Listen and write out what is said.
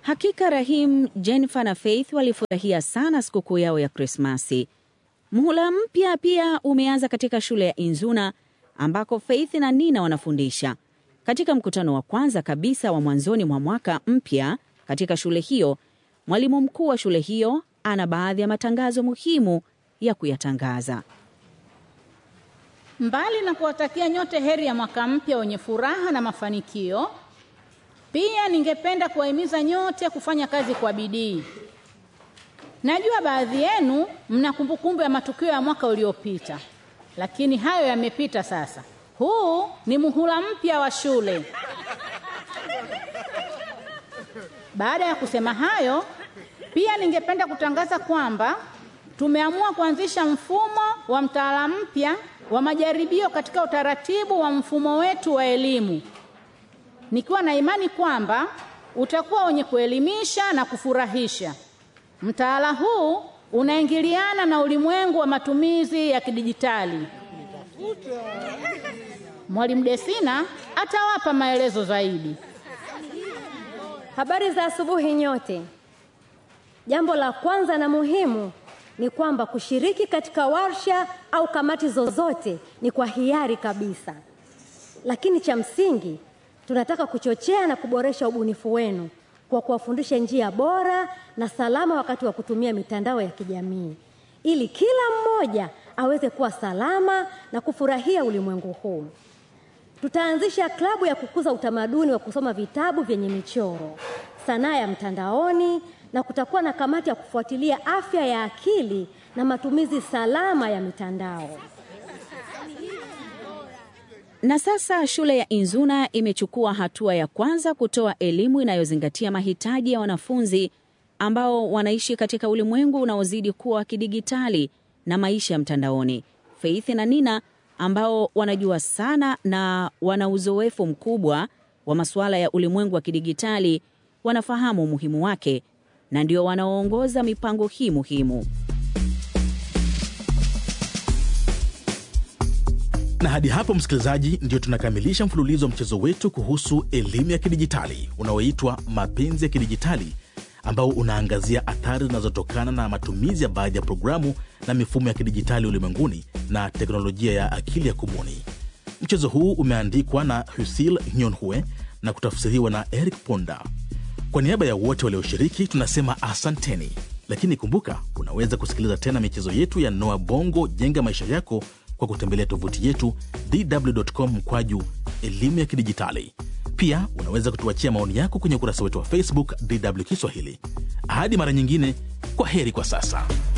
Hakika Rahim, Jennifer na Faith walifurahia sana sikukuu yao ya Krismasi. Mhula mpya pia umeanza katika shule ya Inzuna ambako Faith na Nina wanafundisha. Katika mkutano wa kwanza kabisa wa mwanzoni mwa mwaka mpya katika shule hiyo, mwalimu mkuu wa shule hiyo ana baadhi ya matangazo muhimu ya kuyatangaza. Mbali na kuwatakia nyote heri ya mwaka mpya wenye furaha na mafanikio, pia ningependa kuwahimiza nyote kufanya kazi kwa bidii. Najua baadhi yenu mna kumbukumbu ya matukio ya mwaka uliopita, lakini hayo yamepita sasa. Huu ni muhula mpya wa shule. Baada ya kusema hayo, pia ningependa kutangaza kwamba tumeamua kuanzisha mfumo wa mtaala mpya wa majaribio katika utaratibu wa mfumo wetu wa elimu, nikiwa na imani kwamba utakuwa wenye kuelimisha na kufurahisha. Mtaala huu unaingiliana na ulimwengu wa matumizi ya kidijitali. Mwalimu Desina atawapa maelezo zaidi. Habari za asubuhi nyote. Jambo la kwanza na muhimu ni kwamba kushiriki katika warsha au kamati zozote ni kwa hiari kabisa, lakini cha msingi tunataka kuchochea na kuboresha ubunifu wenu kwa kuwafundisha njia bora na salama wakati wa kutumia mitandao ya kijamii ili kila mmoja aweze kuwa salama na kufurahia ulimwengu huu. Tutaanzisha klabu ya kukuza utamaduni wa kusoma vitabu vyenye michoro, sanaa ya mtandaoni na kutakuwa na kamati ya kufuatilia afya ya akili na matumizi salama ya mitandao. Na sasa shule ya Inzuna imechukua hatua ya kwanza kutoa elimu inayozingatia mahitaji ya wanafunzi ambao wanaishi katika ulimwengu unaozidi kuwa wa kidigitali na maisha ya mtandaoni. Faith na Nina ambao wanajua sana na wana uzoefu mkubwa wa masuala ya ulimwengu wa kidigitali wanafahamu umuhimu wake na ndio wanaoongoza mipango hii muhimu. Na hadi hapo, msikilizaji, ndio tunakamilisha mfululizo wa mchezo wetu kuhusu elimu ya kidijitali unaoitwa Mapenzi ya Kidijitali, ambao unaangazia athari zinazotokana na matumizi ya baadhi ya programu na mifumo ya kidijitali ulimwenguni na teknolojia ya akili ya kubuni. Mchezo huu umeandikwa na Husil Nyonhue na kutafsiriwa na Eric Ponda. Kwa niaba ya wote walioshiriki tunasema asanteni, lakini kumbuka, unaweza kusikiliza tena michezo yetu ya Noa Bongo Jenga Maisha Yako kwa kutembelea tovuti yetu dw.com mkwaju elimu ya kidijitali. Pia unaweza kutuachia maoni yako kwenye ukurasa wetu wa Facebook DW Kiswahili. Hadi mara nyingine, kwa heri kwa sasa.